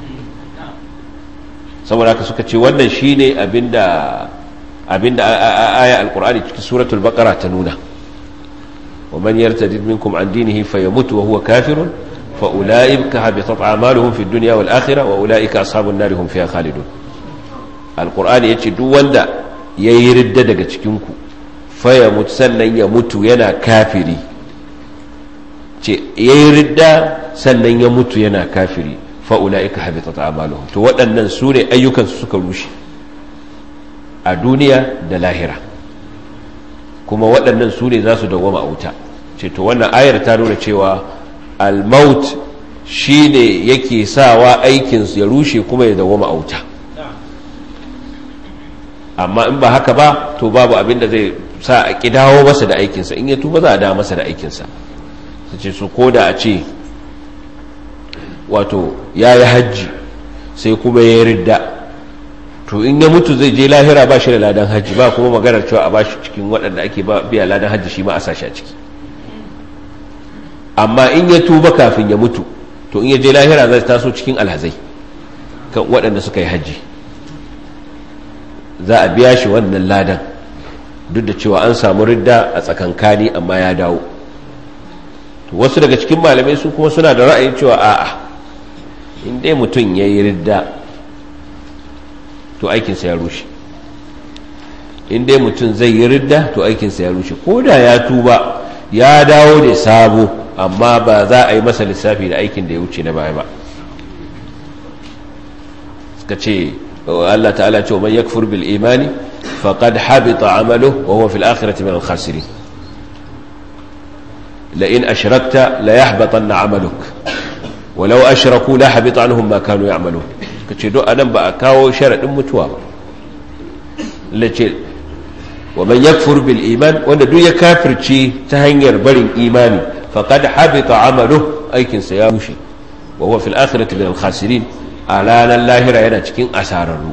saboda haka suka ce wannan shi ne abinda abinda aya alkur'ani cikin suratul baqara ta nuna wa man yartadid minkum an dinihi fayamutu wa huwa kafirun fa ulaika habitat a'maluhum fid dunya wal akhirah wa ulaika ashabun nar hum fiha khalidun alkur'ani yace duk wanda yayi ridda daga cikin ku fayamut sannan ya mutu yana kafiri ce yayi ridda sannan ya mutu yana kafiri fa ulaika habitat a'maluhum to waɗannan su ne ayyukansu suka rushe a duniya da lahira kuma waɗannan su ne za su dawama a wuta ce to wannan ayar ta nuna cewa almaut shi ne yake sawa aikinsu ya rushe kuma ya dawama a wuta amma in ba haka ba to babu abin da zai sa a kidawo masa da aikinsa in ya tuba za a da masa da aikinsa su ce su ko da a ce wato ya yi hajji sai kuma ya yi ridda to in ya mutu zai je lahira ba shi da ladan hajji ba kuma maganar cewa a bashi cikin waɗanda ake biya ladan hajji shi ma a sashi a ciki amma in ya tuba kafin ya mutu to in ya je lahira zai taso cikin alhazai kan waɗanda suka yi hajji za a biya shi wannan ladan duk da cewa an samu ridda a tsakankani amma ya dawo to wasu daga cikin malamai su kuma suna da ra'ayin cewa a'a in dai mutum ya yi ridda to aikinsa ya rushe in dai mutum zai yi ridda to aikinsa ya rushe ko da ya tuba ya dawo da sabo amma ba za a yi masa lissafi da aikin da ya wuce na baya ba suka ce Allah ta'ala ce wa man yakfur bil imani faqad habita amaluhu wa huwa fil akhirati min al khasirin la in ashrakta la yahbatanna amaluk walau ashraku la habita anhum ma kanu ya'malun kace do anan ba a kawo sharadin mutuwa ba lace wa man yakfur bil iman wanda duk ya kafirci ta hanyar barin imani faqad habita amaluhu aikin sa ya rushe wa huwa fil akhirati min al khasirin alanan lahira yana cikin asararru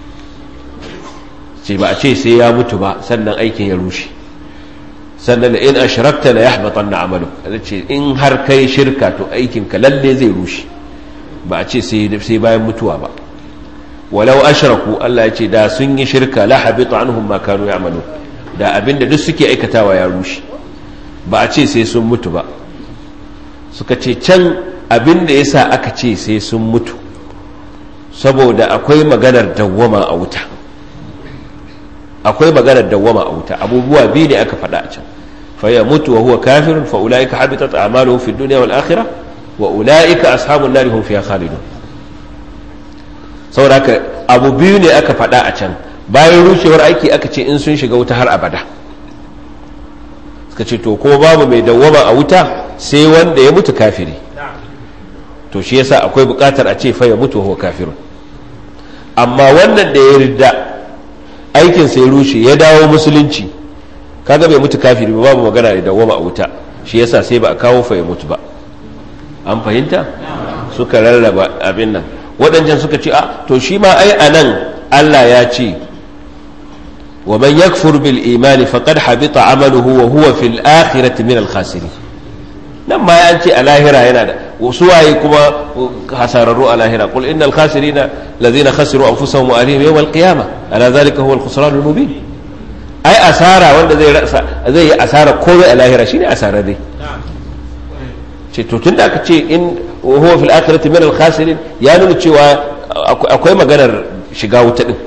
ce ba a ce sai ya mutu ba sannan aikin ya rushe sannan da in ashrakta la yahbatanna amaluk ce in har kai shirka to aikin ka lalle zai rushe ba a ce sai sai bayan mutuwa ba walau ashraku Allah ya ce da sun yi shirka la habita anhum ma kanu ya'malun da abinda duk suke aikatawa ya rushe ba a ce sai sun mutu ba suka ce can abin da yasa aka ce sai sun mutu saboda akwai maganar dawwama a wuta akwai maganar dawwama a wuta abubuwa biyu ne aka faɗa a can fa ya mutu wa huwa kafirun fa ulaika habitat a'maluhum fid dunya wal akhirah wa ulaika ashabun nar hum fiha khalidun saboda haka abu biyu ne aka faɗa a can bayan rushewar aiki aka ce in sun shiga wuta har abada suka ce to ko babu mai dawwama a wuta sai wanda ya mutu kafiri to shi yasa akwai bukatar a ce fa ya mutu huwa kafirun amma wannan da ya ridda aikin sai rushe ya dawo musulunci kaga bai mutu kafiri ba babu magana da dawwama a wuta shi yasa sai ba a kawo fa ya mutu ba an fahimta suka rarraba abin nan waɗancan suka ce a to shi ma ai anan Allah ya ce wa man yakfur bil imani faqad habita amaluhu wa huwa fil akhirati min al khasirin nan ma ya ce a lahira yana da wasu waye kuma hasararru a lahira qul innal khasirina allazina khasiru anfusahum wa ahlihim yawm al qiyamah ala zalika huwa al khusran al mubin ai asara wanda zai rasa zai yi asara komai a lahira shine asara dai ce to tunda aka ce in huwa fil akhirati min al khasirin ya nuna cewa akwai maganar shiga wuta din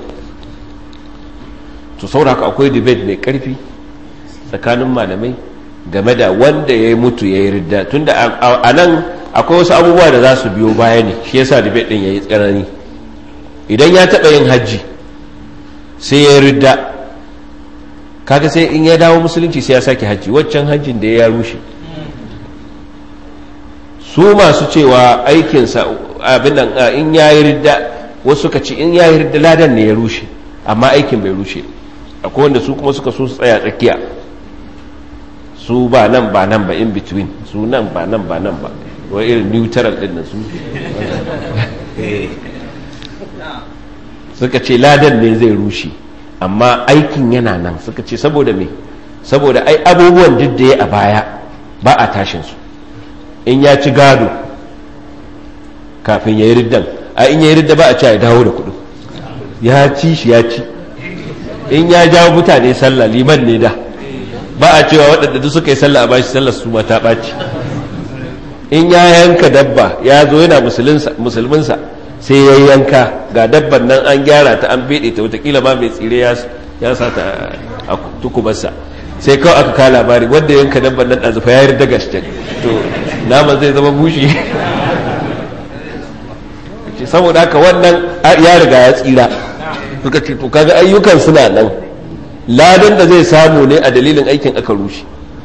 to saboda haka akwai debate mai karfi tsakanin malamai game da wanda ya mutu ya yi ridda tunda a nan akwai wasu abubuwa da za su biyo baya ne shi yasa debate din ya yi tsanani idan ya taɓa yin hajji sai ya yi ridda kaga sai in ya dawo musulunci sai ya sake hajji waccan hajjin da ya rushe su masu cewa aikinsa abin nan in ya yi ridda wasu suka ce in ya yi ridda ladan ne ya rushe amma aikin bai rushe akwai wanda su kuma suka so su tsaya tsakiya su ba nan ba nan ba in between su nan ba nan ba nan ba wai irin neutral din nan su suka ce ladan ne zai rushe amma aikin yana nan suka ce saboda me saboda ai abubuwan duk da ya a baya ba a tashin su in ya ci gado kafin ya yi riddan a in ya yi ridda ba a ci ya dawo da kudin ya ci shi ya ci in ya jawo mutane sallah liman ne da ba a cewa waɗanda duk suka yi sallah a bashi sallar su ma ta ɓaci in ya yanka dabba ya zo yana musulminsa sai ya yanka ga dabban nan an gyara ta an beɗe ta watakila ma mai tsire ya sa ta a tukubarsa sai kawai aka kawo labari wanda yanka dabban nan ɗazufa ya yarda gaske to naman zai zama bushi saboda haka wannan ya riga ya tsira suka ce to kaga ayyukan suna nan ladan da zai samu ne a dalilin aikin aka rushe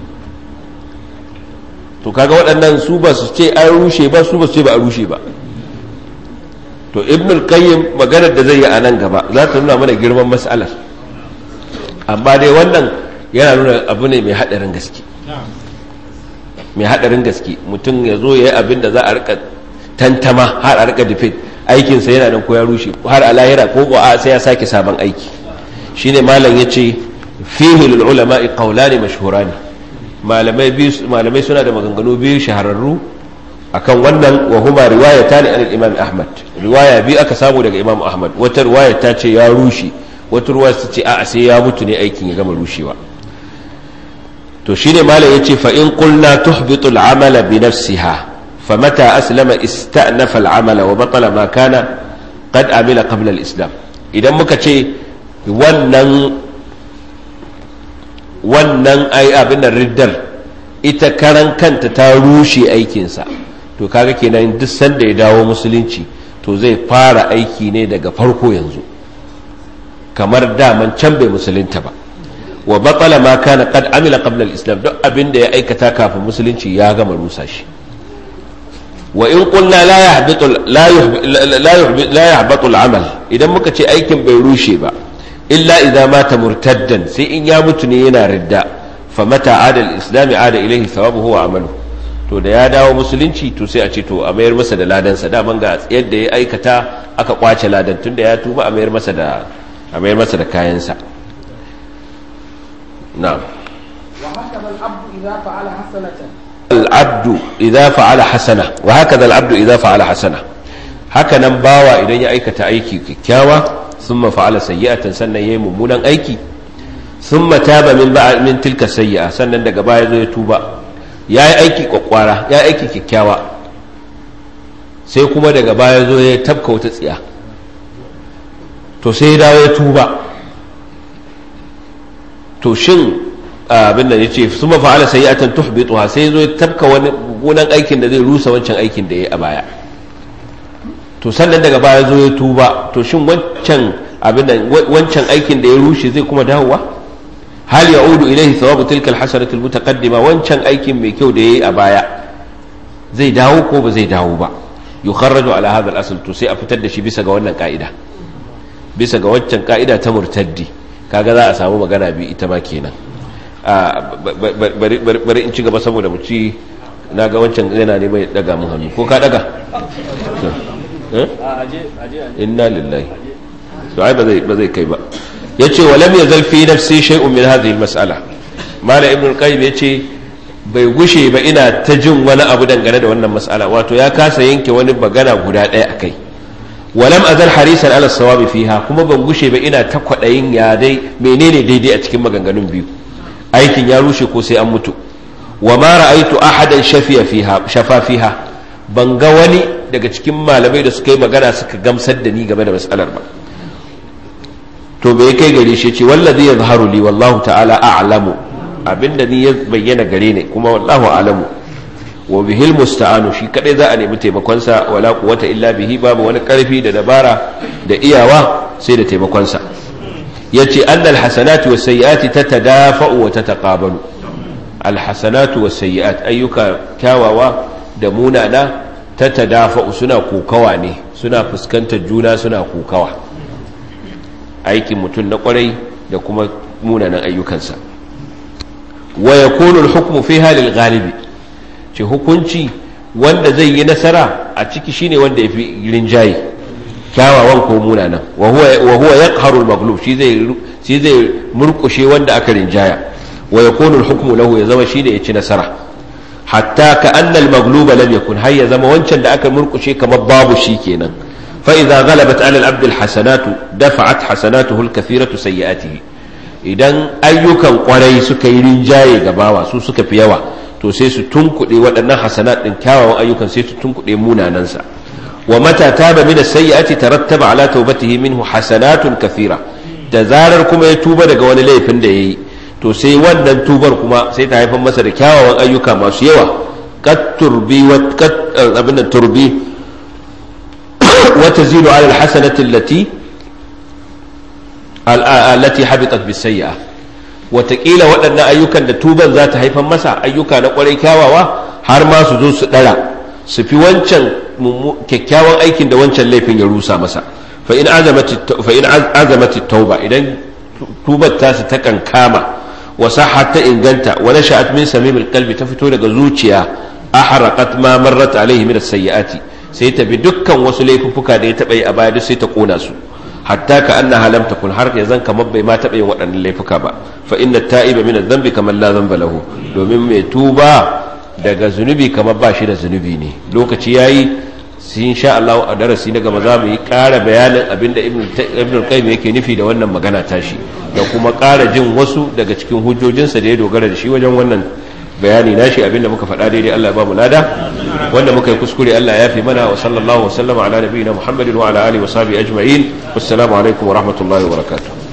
to kaga waɗannan su ba su ce an rushe ba su ba su ce ba a rushe ba to ibn al-qayyim maganar da zai yi a nan gaba za ta nuna mana girman mas'alar amma dai wannan yana nuna abu ne mai haɗarin gaske mai haɗarin gaske mutum ya zo ya yi abin da za a rika tantama har a rika difit aikinsa yana nan ko ya rushe har a lahira ko ko sai ya sake sabon aiki shine malam yace fihi lil ulama qawlani mashhurani malamai biyu malamai suna da maganganu biyu shahararru akan wannan wa huma riwayatan an imam ahmad riwaya biyu aka samu daga imam ahmad wata riwaya ta ce ya rushe wata riwaya ta ce a'a sai ya mutu ne aikin ya gama rushewa to shine malam yace fa in qulna tuhbitu al amala bi nafsiha فمتى أسلم استأنف العمل وبطل ما كان قد عمل قبل الإسلام إذا مكتشي wannan wannan ai abin da riddar ita karan kanta ta rushe aikinsa to kaga kenan duk sanda ya dawo musulunci to zai fara aiki ne daga farko yanzu kamar daman can bai musulunta ba wa batsala ma kana qad amila qabla al-islam duk abin da ya aikata kafin musulunci ya gama rusa shi وإن قلنا لا يحبط لا يحبط لا يحبط لا يحبط العمل إذا muka ce aikin bai rushe ba illa idza mata murtaddan sai in ya mutu ne yana ridda fa mata ada al-islam ada ilayhi thawabuhu wa amalu to da ya dawo musulunci to sai a ce to a mayar masa da ladan sa daman ga yadda ya aikata aka kwace ladan tunda ya tuba a mayar masa da a mayar masa da kayan sa na'am
wa hakama al-abdu idza fa'ala hasanatan
العبد إذا فعل حسنة وهكذا العبد إذا فعل حسنة هكذا باوا إذا يأيك تأيكي كيكاوة ثم فعل سيئة سنة يممونا أيكي thumma taba min ba'a min tilka sayyi'a sannan daga baya zo ya tuba yayi aiki kwakwara yayi aiki kyakkyawa sai kuma daga baya zo ya tabka wata tsiya to sai ya dawo ya tuba to shin abin da yace thumma fa'ala sayyi'atan tuhbituha sai zo ya tabka wani gunan aikin da zai rusa wancan aikin da ya a baya to sannan daga baya zo ya tuba to shin wancan abin da wancan aikin da ya rushe zai kuma dawowa hal ya'udu ilayhi thawabu tilka alhasanatu almutaqaddima wancan aikin mai kyau da yayi a baya zai dawo ko ba zai dawo ba yukharraju ala hadha al-asl to sai a fitar da shi bisa ga wannan ka'ida bisa ga wancan ka'ida ta murtaddi kaga za a samu magana bi ita ma kenan bari in ci gaba saboda mu ci na ga wancan yana ne mai daga mun hannu ko ka daga inna lillahi to ai ba zai ba zai kai ba yace wa lam yazal fi nafsi shay'un min hadhihi al-mas'ala mala ibn al-qayyim yace bai gushe ba ina ta jin wani abu dangane da wannan mas'ala wato ya kasa yanke wani bagana guda ɗaya akai walam azal harisan ala sawabi fiha kuma ban gushe ba ina ta kwadayin ya dai menene daidai a cikin maganganun biyu aikin ya rushe ko sai an mutu wa ma ra'aitu ahadan shafiya fiha shafa fiha ban ga wani daga cikin malamai da suka yi magana suka gamsar da ni game da matsalar ba to bai kai gare shi ce wallazi yazharu li wallahu ta'ala a'lamu abinda ni ya bayyana gare ne kuma wallahu a'lamu wa bihil musta'anu shi kadai za a nemi taimakon sa wala quwwata illa bihi babu wani karfi da dabara da iyawa sai da taimakon sa yace annal hasanatu was sayyiati tatadafa'u wa tataqabalu al hasanatu was sayyiat ayyuka kyawawa da munana tatadafa'u suna kokawa ne suna fuskantar juna suna kokawa aikin mutum na kwarai da kuma munanan ayyukansa wa yakunu al hukmu fiha lil ghalibi ce hukunci wanda zai yi nasara a ciki shine wanda ya fi rinjaye kyawawan ko munanan wa huwa yaqharu al-maghlub shi zai shi zai murkushe wanda aka rinjaya wa yakunu al-hukmu lahu ya zama shine ya ci nasara hatta ka anna al-maghlub lam yakun har ya zama wancan da aka murkushe kamar babu shi kenan fa idza ghalabat ala al-abd al-hasanatu dafa'at hasanatuhu al-kathiratu sayyi'atihi idan ayyukan kwarai suka yi rinjaye gabawa su suka fi yawa to sai su tunkuɗe waɗannan hasanat ɗin kyawawan ayyukan sai su tunkuɗe munanansa wa mata taba min as-sayyi'ati tarattaba ala tawbatihi minhu hasanatun kathira da zarar kuma ya tuba daga wani laifin da yayi to sai wannan tubar kuma sai ta haifar masa da kyawawan ayyuka masu yawa qad turbi wa qad abin turbi wa tazidu ala al-hasanati allati allati habitat bis-sayyi'ah watakila waɗannan ayyukan da tuban za ta haifar masa ayyuka na ƙwarai kyawawa har ma su zo su ɗara su fi wancan kyakkyawan aikin da wancan laifin ya rusa masa fa in azamati tauba idan tubar ta su ta kankama wa sahhat ta inganta wa nasha'at min samimil qalbi ta fito daga zuciya ahraqat ma marrat alaihi min as-sayyiati sai ta bi dukkan wasu laifuffuka da ya taɓa yi a baya duk sai ta kona su hatta ka annaha lam takun har ya zan kamar bai ma taɓa yin waɗannan laifuka ba fa inna ta'iba min adh-dhanbi kamar la dhanba lahu domin mai tuba daga zunubi kamar ba shi da zunubi ne lokaci yayi sai insha Allah a darasi na gaba za mu yi ƙara bayanin abinda ibn al-qayyim yake nufi da wannan magana tashi da kuma ƙara jin wasu daga cikin hujjojinsa da ya dogara da shi wajen wannan bayani nashi abinda muka faɗa daidai Allah ya ba mu lada wanda muka yi kuskure Allah ya fi mana wa sallallahu wa sallama ala nabiyina Muhammadin wa ala alihi wa sahbihi ajma'in wassalamu alaikum wa rahmatullahi wa barakatuh